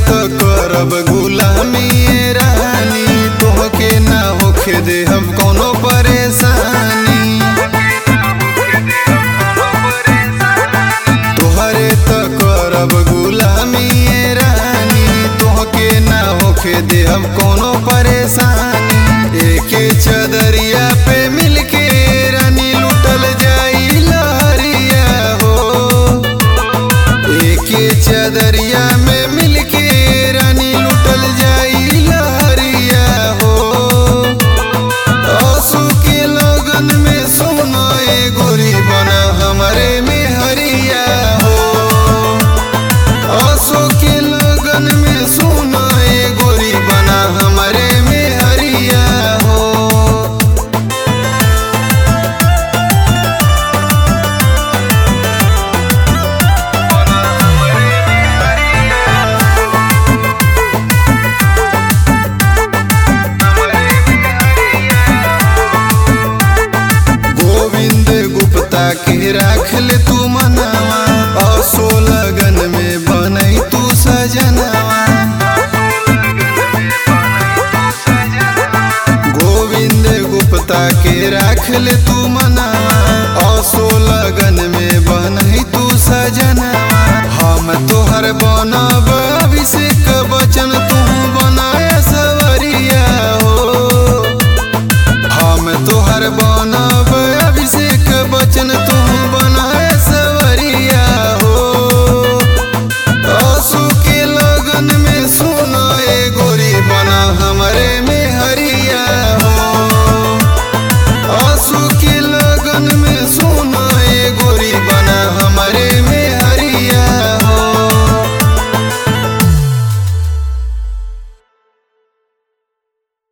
तो करब गुलामी ए रानी तोहके ना होखे दे हम कोनो परेशानी तोहरे तो करब गुलामी ए रानी तोहके ना होखे दे हम कोनो परेशानी एके चदरिया पे मिलके रानी लुटल जाई लहरिया हो एके चदरिया में मिलके रानी लुटल जाई लहरिया हो आंसू के लगन में सोना ए गोरी बना हमारे में हरिया हो आंसू के लगन में सोना ए गोरी बना हमारे में हरिया हो गोविंद गुप्ता के राख ले तू मनावा असो लगन में बनई तू सजनावा गोविंद गुप्ता के राख ले तू मना